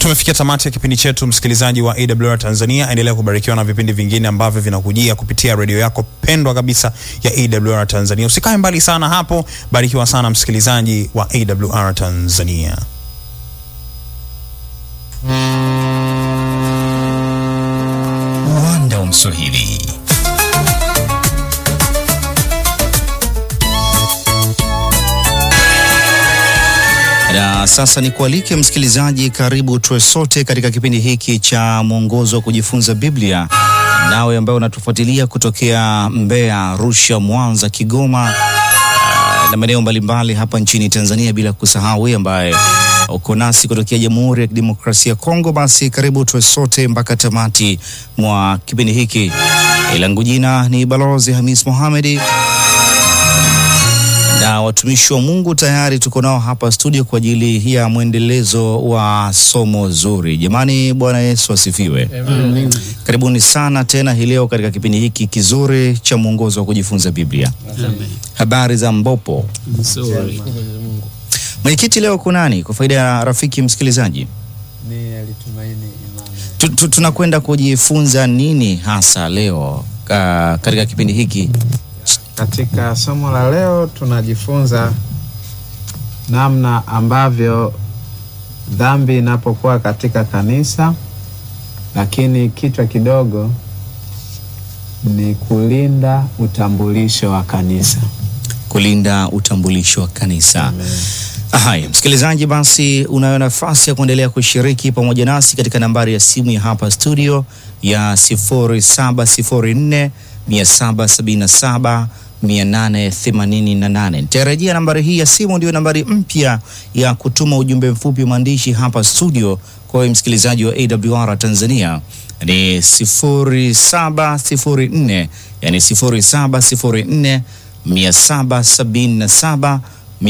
Tumefikia tamati ya kipindi chetu, msikilizaji wa AWR Tanzania. Endelea kubarikiwa na vipindi vingine ambavyo vinakujia kupitia redio yako pendwa kabisa ya AWR Tanzania. Usikae mbali sana hapo, barikiwa sana msikilizaji wa AWR Tanzania. Uwanda wa Mswahili. Na sasa ni kualike msikilizaji, karibu tuwe sote katika kipindi hiki cha mwongozo wa kujifunza Biblia, nawe ambaye unatufuatilia kutokea Mbeya, Arusha, Mwanza, Kigoma ah, na maeneo mbalimbali hapa nchini Tanzania, bila kusahau wewe ambaye uko nasi kutokea Jamhuri ya Kidemokrasia ya Kongo, basi karibu tuwe sote mpaka tamati mwa kipindi hiki. Langu jina ni Balozi Hamis Mohamedi na watumishi wa Mungu tayari tuko nao hapa studio kwa ajili ya mwendelezo wa somo zuri. Jamani, Bwana Yesu asifiwe. Amen. Karibuni sana tena hii leo katika kipindi hiki kizuri cha mwongozo wa kujifunza Biblia. Habari za Mbopo. Nzuri. Mwenyekiti, leo kunani kwa faida ya rafiki msikilizaji? Ni alitumaini imani. Tu- tu- Tunakwenda kujifunza nini hasa leo ka- katika kipindi hiki? Katika somo la leo tunajifunza namna ambavyo dhambi inapokuwa katika kanisa, lakini kichwa kidogo ni kulinda utambulisho wa kanisa. kulinda utambulisho wa kanisa. Haya, msikilizaji, basi unayo nafasi ya kuendelea kushiriki pamoja nasi katika nambari ya simu ya hapa studio ya 0704 777 888. Nitarejea nambari hii ya simu, ndio nambari mpya ya kutuma ujumbe mfupi wa maandishi hapa studio kwa wewe msikilizaji wa AWR Tanzania ni 0704 yani 0704 777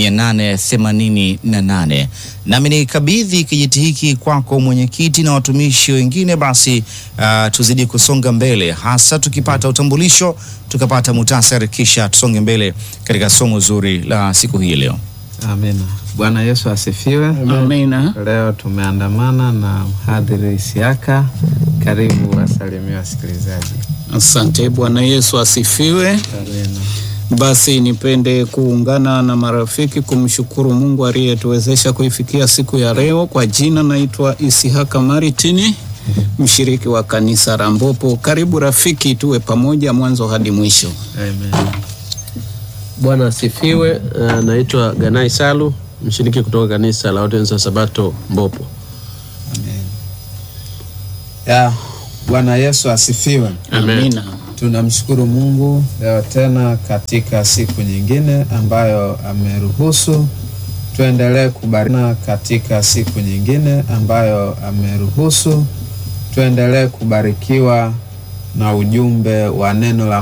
888. Nami nikabidhi kijiti hiki kwako mwenyekiti na watumishi wengine, basi uh, tuzidi kusonga mbele, hasa tukipata utambulisho, tukapata muhtasari, kisha tusonge mbele katika somo zuri la siku hii leo. Amina. Bwana Yesu asifiwe. Amina. Leo tumeandamana na mhadhiri Isiaka. Karibu wasalimia wasikilizaji. Asante. Bwana Yesu asifiwe. Amina. Basi nipende kuungana na marafiki kumshukuru Mungu aliyetuwezesha kuifikia siku ya leo. Kwa jina naitwa Isihaka Maritini, mshiriki wa kanisa la Mbopo. Karibu rafiki, tuwe pamoja mwanzo hadi mwisho. Amen. Bwana asifiwe. Uh, naitwa Ganai Salu, mshiriki kutoka kanisa la Waadventista wa Sabato Mbopo. Ya, Bwana Yesu asifiwe. Amina. Tunamshukuru Mungu leo tena katika siku nyingine ambayo ameruhusu tuendelee kubarikiwa katika siku nyingine ambayo ameruhusu tuendelee kubarikiwa na ujumbe wa neno la